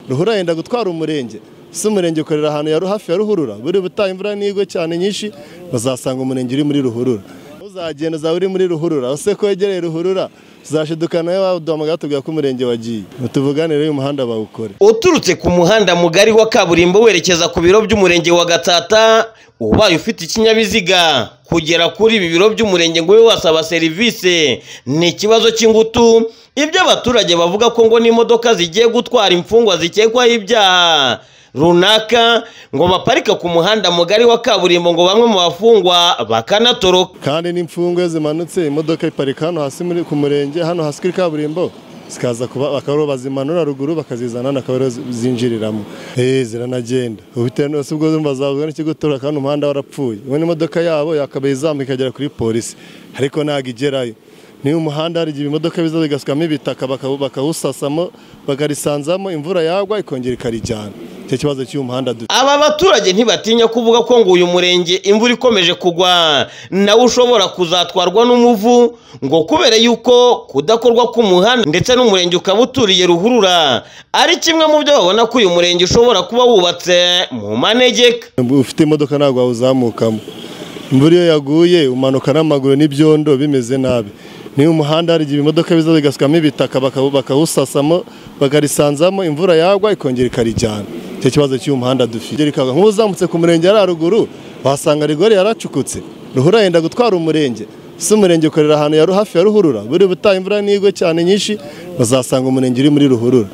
ruhurura yenda gutwara umurenge si umurenge ukorera ahantu ya hafi ya ruhurura buri butaha imvura n'igwe cyane nyinshi bazasanga umurenge uri muri ruhurura uzagenda uzaba uri muri ruhurura use ko wegereye ruhurura tuzashidukana nawe waduhamagara tubwira ko umurenge wagiye tuvugane rero uyu muhanda bawukore uturutse ku muhanda mugari wa kaburimbo werekeza ku biro by'umurenge wa gatata ubaye ufite ikinyabiziga kugera kuri ibi biro by'umurenge ngo ube wasaba serivisi ni ikibazo cy'ingutu ibyo abaturage bavuga ko ngo n'imodoka zigiye gutwara imfungwa zikekwaho ibyaha runaka ngo baparika ku muhanda mugari wa kaburimbo ngo bamwe mu bafungwa bakanatoroka kandi n'imfungwe zimanutse imodoka iparika hano hasi muri ku murenge hano hasi kuri kaburimbo zikaza kuba bakaba bazimanura ruguru bakazizana hano akaba ariho zinjiriramo eee ziranagenda bitewe n'ubuso ubwo zumva zavuga n'ikigutura kandi umuhanda warapfuye ubu n'imodoka yabo yakabaye izamuka ikagera kuri polisi ariko ntabwo igerayo niba umuhanda hari igihe ibimodoka biza bigasukamo ibitaka bakawusasamo bakarisanzamo imvura yagwa ikongera ikarijyana icyo kibazo cy'uyu muhanda dufite aba baturage ntibatinya kuvuga ko ngo uyu murenge imvura ikomeje kugwa nawe ushobora kuzatwarwa n'umuvu ngo kubera yuko kudakorwa k'umuhanda ndetse n'umurenge ukaba uturiye ruhurura ari kimwe mu byo babona ko uyu murenge ushobora kuba wubatse mu manegeka ufite imodoka ntabwo wawuzamukamo imvura iyo yaguye umanuka n'amaguru n'ibyondo bimeze nabi niba umuhanda hari igihe imodoka biza bigasukamo ibitaka bakawusasamo bakarisanzamo imvura yagwa ikongera ikarijyana icyo kibazo cy'uyu muhanda dufite nk'uzamutse ku murenge yari haruguru wasanga rigori yaracukutse ruhurura yenda gutwara umurenge si umurenge ukorera ahantu ya hafi ya ruhurura buri butaha imvura n'igwe cyane nyinshi bazasanga umurenge uri muri ruhurura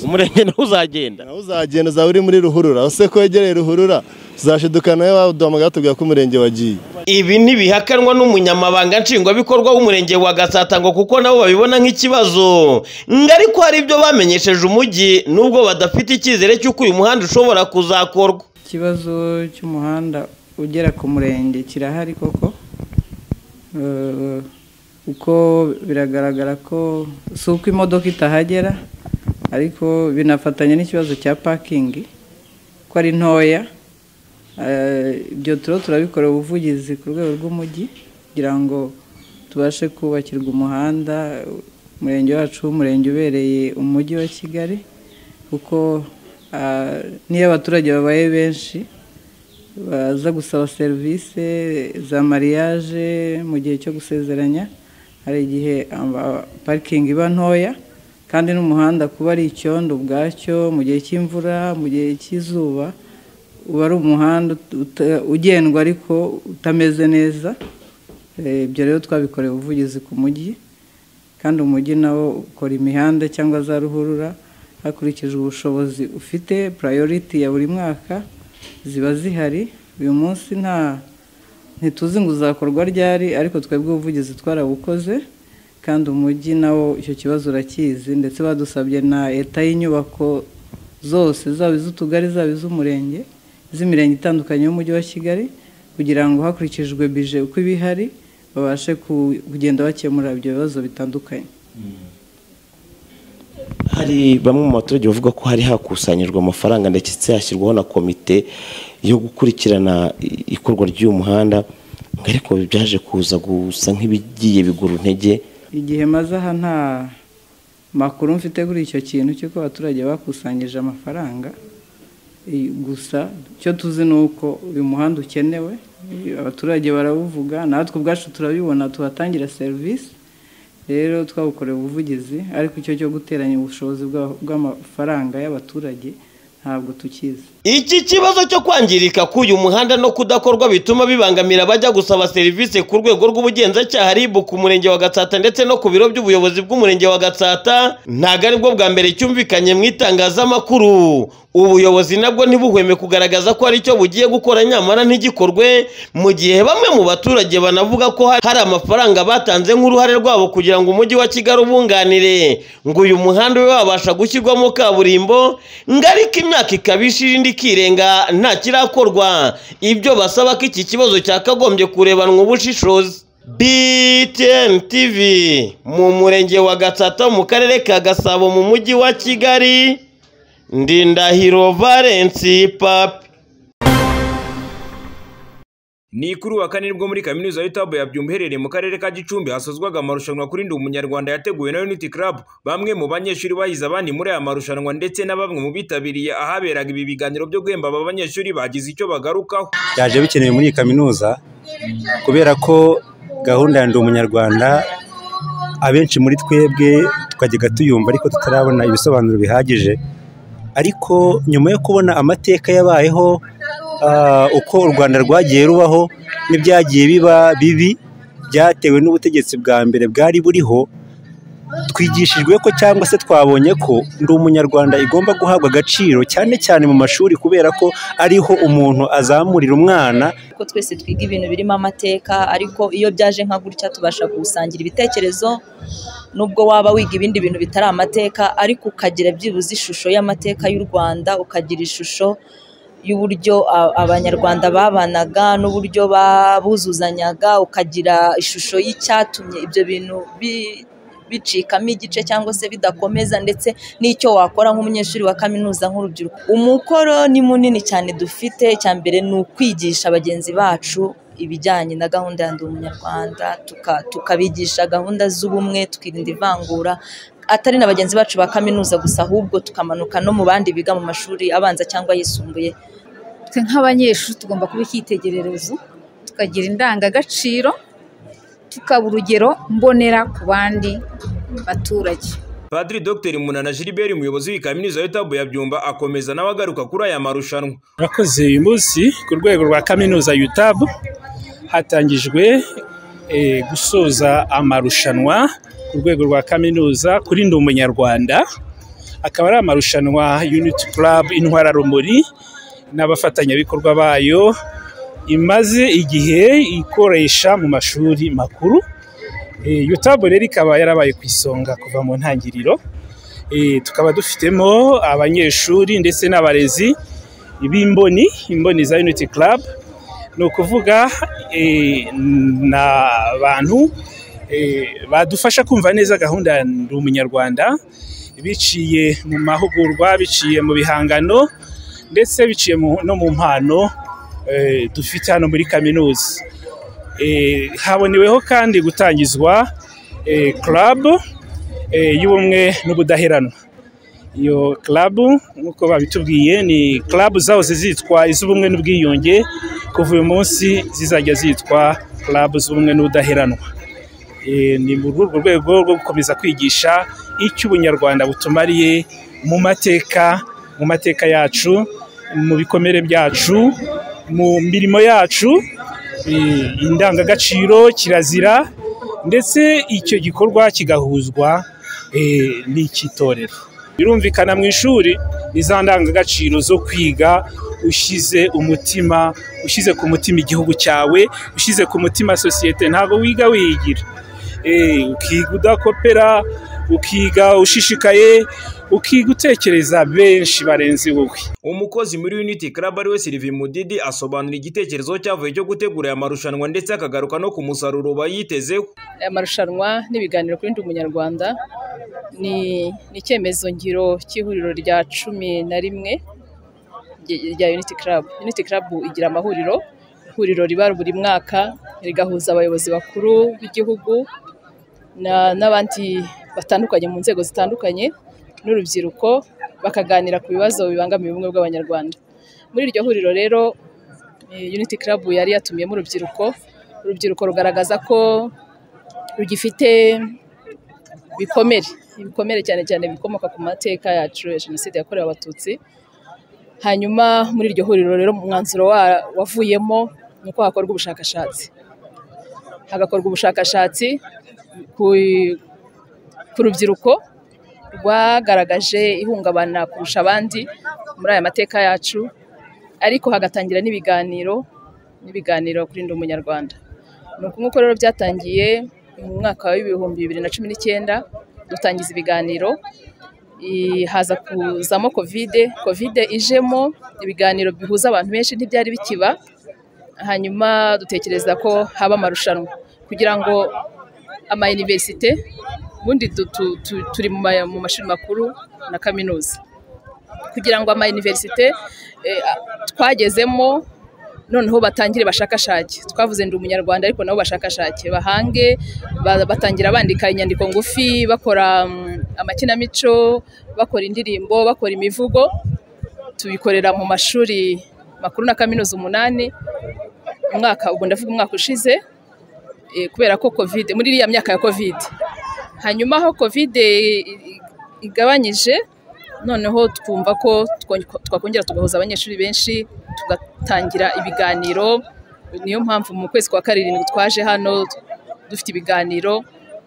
umurenge nawe uzagenda nawe uzagenda uzaba uri muri ruhurura use ko wegereye ruhurura tuzashidukana nawe waduhamagara tubwira ko umurenge wagiye ibi ntibihakanwa n'umunyamabanga nshingwabikorwa w'umurenge wa gasata ngo kuko nabo babibona nk'ikibazo ngo ariko hari ibyo bamenyesheje umujyi nubwo badafite icyizere cy'uko uyu muhanda ushobora kuzakorwa ikibazo cy'umuhanda ugera ku murenge kirahari koko Eh, kuko biragaragara ko si uko imodoka itahagera ariko binafatanya n'ikibazo cya pakingi ko ari ntoya Eh, ibyo turiho turabikorera ubuvugizi ku rwego rw'umujyi kugira ngo tubashe kubakirwa umuhanda umurenge wacu w'umurenge ubereye umujyi wa kigali kuko ah, niyo abaturage babaye benshi baza gusaba serivisi za mariage mu gihe cyo gusezeranya hari igihe amba- parikingi iba ntoya kandi n'umuhanda kuba ari icyondo ubwacyo mu gihe cy'imvura mu gihe cy'izuba uba ari umuhanda uta- ugendwa ariko utameze neza Eh, ibyo rero twabikoreye ubuvugizi ku mujyi kandi umujyi nawo ukora imihanda cyangwa za ruhurura hakurikijwe ubushobozi ufite purayoriti ya buri mwaka ziba zihari uyu munsi nta ntituzi ngo uzakorwa ryari ariko twebwe ubuvugizi twarabukoze kandi umujyi nawo icyo kibazo urakizi ndetse badusabye na leta y'inyubako zose zaba iz'utugari zaba iz'umurenge iz'imirenge itandukanye y'umujyi wa kigali kugira ngo hakurikijwe bije uko iba ihari babashe ku- kugenda bakemura ibyo bibazo bitandukanye hari bamwe mu baturage bavuga ko hari hakusanyijwe amafaranga ndetse hashyirwaho na komite yo gukurikirana i- ikorwa ry'uyu muhanda ngo ariko byaje kuza gusa nk'ibigiye bigura intege igihe maze aha nta makuru mfite kuri icyo kintu cy'uko abaturage bakusanyije amafaranga I- gusa icyo tuzi ni uko uyu muhanda ukenewe I- abaturage barawuvuga natwe ubwacu turabibona tuhatangira serivisi rero twawukoreye ubuvugizi ariko icyo cyo guteranya ubushobozi bwa- bw'amafaranga y'abaturage ntabwo tukizi iki kibazo cyo kwangirika k'uyu muhanda no kudakorwa bituma bibangamira abajya gusaba serivisi ku rwego rw'ubugenzacyaha RIB ku murenge wa Gatsata ndetse no ku biro by'ubuyobozi bw'umurenge wa Gatsata ntabwo aribwo bwa mbere cyumvikanye mu itangazamakuru ubuyobozi nabwo ntibuhweme kugaragaza ko hari icyo bugiye gukora nyamara ntigikorwe mu gihe bamwe mu baturage banavuga ko hari- hari amafaranga batanze nk'uruhare rwabo kugira ngo umujyi wa Kigali ubunganire ngo uyu muhanda ube wabasha gushyirwamo kaburimbo ngo ariko imyaka ikaba ishira indi ikirenga nta kirakorwa ibyo basaba ko iki kibazo cyakagombye kurebanwa ubushishozi BTN TV mu murenge wa Gatsata mu karere ka Gasabo mu mujyi wa Kigali Ndindahiro Valence Papi ni kuri uwa kane nibwo muri kaminuza y'itabu ya byumba iherereye mu karere ka gicumbi hasozwaga amarushanwa kuri ndi umunyarwanda yateguwe na unity club bamwe mu banyeshuri bahize abandi muri aya marushanwa ndetse na bamwe mu bitabiriye ahaberaga ibi biganiro byo guhemba aba banyeshuri bagize icyo bagarukaho byaje bikenewe muri iyi kaminuza kubera ko gahunda ya ndi umunyarwanda abenshi muri twebwe twajyaga tuyumva ariko tutarabona ibisobanuro bihagije ariko nyuma yo kubona amateka yabayeho ah, uko u rwanda rwagiye rubaho n'ibyagiye biba bibi byatewe n'ubutegetsi bwa mbere bwari buriho twigishijwe ko cyangwa se twabonye ko ndi umunyarwanda igomba guhabwa agaciro cyane cyane mu mashuri kubera ko ariho umuntu azamurira umwana ko twese twiga ibintu birimo amateka ariko iyo byaje nka gutya tubasha gusangira ibitekerezo nubwo waba wiga ibindi bintu bitari amateka ariko ukagira byibuze ishusho y'amateka y'u Rwanda ukagira ishusho y'uburyo a- abanyarwanda babanaga n'uburyo babuzuzanyaga ukagira ishusho y'icyatumye ibyo bintu bi- bicikamo igice cyangwa se bidakomeza ndetse n'icyo wakora nk'umunyeshuri wa kaminuza nk'urubyiruko umukoro ni munini cyane dufite icya mbere ni ukwigisha bagenzi bacu ibijyanye na gahunda ya ndi umunyarwanda tuka- tukabigisha gahunda z'ubumwe twirinda ivangura atari na bagenzi bacu ba kaminuza gusa ahubwo tukamanuka no mu bandi biga mu mashuri abanza cyangwa ayisumbuye twe nk'abanyeshuri tugomba kuba icyitegererezo tukagira indangagaciro tukaba urugero mbonera ku bandi baturage padiri dr munana gilbert umuyobozi w'iyi kaminuza y'itabu ya byumba akomeza nawe agaruka kuri aya marushanwa Murakoze uyu munsi ku rwego rwa kaminuza UTAB hatangijwe eh, gusoza amarushanwa ku rwego rwa kaminuza kuri ndi umunyarwanda akaba ari amarushanwa Unity Club Intwara Rumuri n'abafatanyabikorwa bayo imaze igihe ikoresha mu mashuri makuru Eh, UTAB rero ikaba yarabaye ku isonga kuva mu ntangiriro Eh, tukaba dufitemo abanyeshuri ndetse n'abarezi b'imboni imboni za unity club ni ukuvuga eh, ni abantu eh, badufasha kumva neza gahunda ya ndi umunyarwanda biciye mu mahugurwa biciye mu bihangano ndetse biciye mu- no mu mpano eh, dufite hano muri kaminuza Eh, haboneweho kandi gutangizwa eh, club eh, y'ubumwe n'ubudaheranwa iyo club nk'uko babitubwiye ni club zahoze zitwa iz'ubumwe n'ubwiyunge kuva uyu munsi zizajya zitwa club z'ubumwe n'ubudaheranwa Eh, ni muri urwo rwego rwo gukomeza kwigisha icyo ubunyarwanda butumariye mu mateka mu mateka yacu mu bikomere byacu mu mirimo yacu eh, indangagaciro kirazira ndetse icyo gikorwa kigahuzwa eh, n'icy'itorero birumvikana mu ishuri ni za ndangagaciro zo kwiga ushyize umutima ushyize ku mutima igihugu cyawe ushyize ku mutima sosiyete ntabwo wiga wiyigira Eh, ukiga udakopera ukiga ushishikaye ukiga utekereza benshi barenze wowe umukozi muri unity club ari we silivi mudidi asobanura igitekerezo cyavuye cyo gutegura aya marushanwa ndetse akagaruka no ku musaruro bayitezeho aya marushanwa n'ibiganiro kuri ndi umunyarwanda ni ni icyemezo ngiro cy'ihuriro rya cumi na rimwe rye- rya unity club unity club igira amahuriro ihuriro riba buri mwaka rigahuza abayobozi bakuru b'igihugu na- n'abandi batandukanye mu nzego zitandukanye n'urubyiruko bakaganira ku bibazo bibangamiye ubumwe bw'abanyarwanda muri iryo huriro rero eh, unity club yari yatumiyemo urubyiruko urubyiruko rugaragaza ko rugifite ibikomere ibikomere cyane cyane bikomoka ku mateka yacu ya jenoside yakorewe abatutsi hanyuma muri iryo huriro rero umwanzuro wa- wavuyemo ni uko hakorwa ubushakashatsi hagakorwa ubushakashatsi ku ku rubyiruko rwagaragaje ihungabana kurusha abandi muri aya mateka yacu ariko hagatangira n'ibiganiro n'ibiganiro kuri ndi umunyarwanda ni uku nguko rero byatangiye mu mwaka w'ibihumbi bibiri na cumi n'icyenda dutangiza ibiganiro I- haza kuzamo kovide kovide ijemo ibiganiro bihuza abantu benshi ntibyari bikiba hanyuma dutekereza ko haba amarushanwa kugira ngo ama universite ubundi du- tu- tu- turi mu ma- mu mashuri makuru na kaminuza kugira ngo ama universite eh, a- twagezemo noneho batangire bashakashake twavuze ndi umunyarwanda ariko nabo bashakashake bahange ba- batangira bandika inyandiko ngufi bakora mm, amakinamico bakora indirimbo bakora imivugo tubikorera mu mashuri makuru na kaminuza umunani umwaka ubwo ndavuga umwaka ushize eh, kubera ko covid muri iriya myaka ya covid hanyuma aho covid i- i- igabanyije noneho twumva ko twon- twakongera tugahuza abanyeshuri benshi tugatangira ibiganiro niyo mpamvu mu kwezi kwa karindwi twaje hano dufite ibiganiro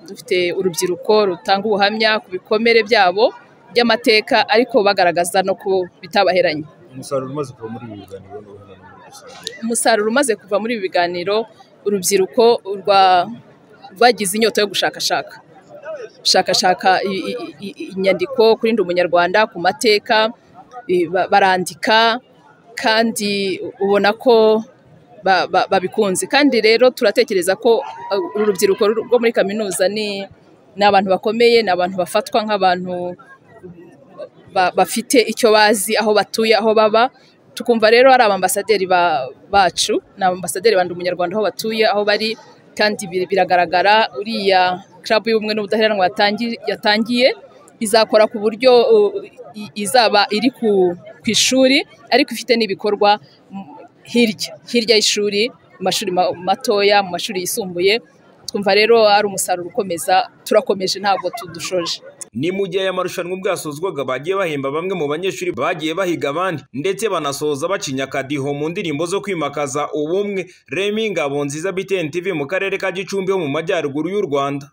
dufite urubyiruko rutanga ubuhamya ku bikomere byabo by'amateka ariko bagaragaza no ku bitabaheranye umusaruro umaze kuva muri ibi biganiro ni uwuhe muri rusange umusaruro umaze kuva muri ibi biganiro urubyiruko rwa- rwagize inyota yo gushakashaka gushakashaka i- i- i- inyandiko kuri ndi umunyarwanda ku mateka i- ba- barandika kandi ubona ko ba- ba- babikunze kandi rero turatekereza ko uh, uru rubyiruko ru- rwo muri kaminuza ni ni abantu bakomeye ni abantu bafatwa nk'abantu ba- bafite icyo bazi aho batuye aho baba tukumva rero ari abambasaderi ba- bacu ni abambasaderi bandi umunyarwanda aho batuye aho bari kandi bir- biragaragara uriya club y'ubumwe n'ubudaheranwa yatangi- yatangiye izakora ku buryo uh, i- izaba iri ku ku ishuri ariko ifite n'ibikorwa mm, hirya hirya y'ishuri mu mashuri ma- matoya mu mashuri yisumbuye twumva rero ari umusaruro ukomeza turakomeje ntabwo tudushoje ni mu gihe aya marushanwa ubwasozwaga bagiye bahemba bamwe mu banyeshuri bagiye bahiga abandi ndetse banasoza bacinya akadiho mu ndirimbo zo kwimakaza ubumwe remi ngabonziza btn tv mu karere ka gicumbi ho mu majyaruguru y'u rwanda